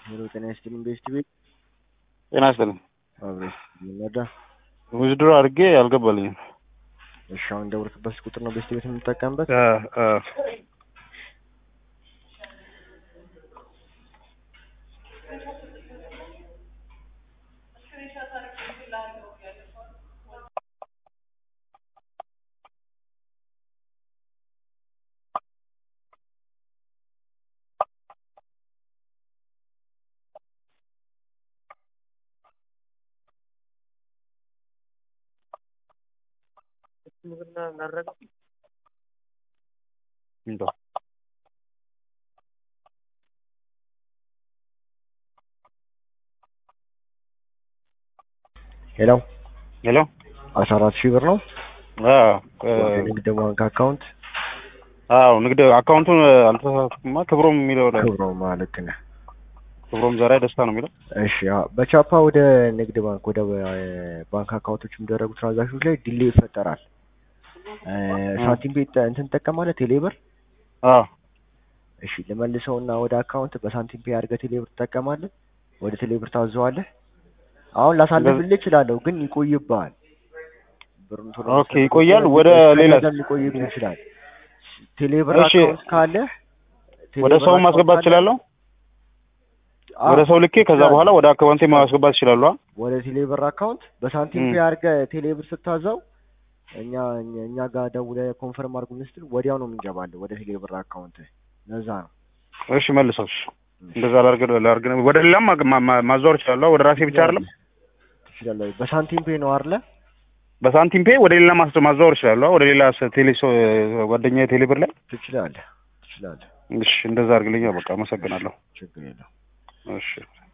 ሄሎ ጤና ይስጥልኝ ቤስት ቤት ጤና ይስጥልኝ። አብሬስ ይመዳ ውድድሮ አድርጌ አልገባልኝም። እሺ አሁን ደውልክበት ቁጥር ነው ቤስት ቤት የምንጠቀምበት አ አ እንደው ሄሎ ሄሎ አስራ አራት ሺህ ብር ነው አ ወደ ንግድ ባንክ አካውንት አዎ ንግድ አካውንቱን አልተሳሳትኩማ። ክብሮም የሚለው ላይ ክብሮ ማለት ነህ ክብሮም ዘራይ ደስታ ነው የሚለው። እሺ አዎ፣ በቻፓ ወደ ንግድ ባንክ ወደ ባንክ አካውንቶች የሚደረጉ ትራንዛክሽኖች ላይ ዲሌ ይፈጠራል። እ ሳንቲም ቤት እንትን ትጠቀማለህ ቴሌብር? አዎ እሺ ልመልሰውና ወደ አካውንት በሳንቲም ፔ አድርገህ ቴሌብር ትጠቀማለህ። ወደ ቴሌብር ታዘዋለህ። አሁን ላሳልፍልህ እችላለሁ፣ ግን ይቆይብሃል። ብሩን ቶሎ ኦኬ፣ ይቆያል። ወደ ሌላ ሊቆይብህ ይችላል። ቴሌብር እሺ፣ አካውንት ካለ ወደ ሰው ማስገባት እችላለሁ። ወደ ሰው ልኬ ከዛ በኋላ ወደ አካውንቴ ማስገባት እችላለሁ። ወደ ቴሌብር አካውንት በሳንቲም ም። ፔ አድርገህ ቴሌብር ስታዘው እኛ እኛ ጋር ደውለህ ኮንፈርም አድርጉን ስትል ወዲያው ነው የምንገባለን ወደ ቴሌብር አካውንት። ለዛ ነው እሺ መልሰው። እሺ እንደዛ ላርግ ላርግ ወደ ሌላም ማ- ማ- ማ- ማዛወር እችላለሁ። ወደ ራሴ ብቻ አይደለም። ትችላለህ። በሳንቲም ፔ ነው አይደለ? በሳንቲም ፔ ወደ ሌላ ማስ- ማዛወር እችላለሁ። ወደ ሌላ ስ- ቴሌ ሶ- ጓደኛዬ ቴሌ ብር ላይ ትችላለህ ትችላለህ። እሺ እንደዛ አድርግልኛ። በቃ አመሰግናለሁ። ችግር የለም። እሺ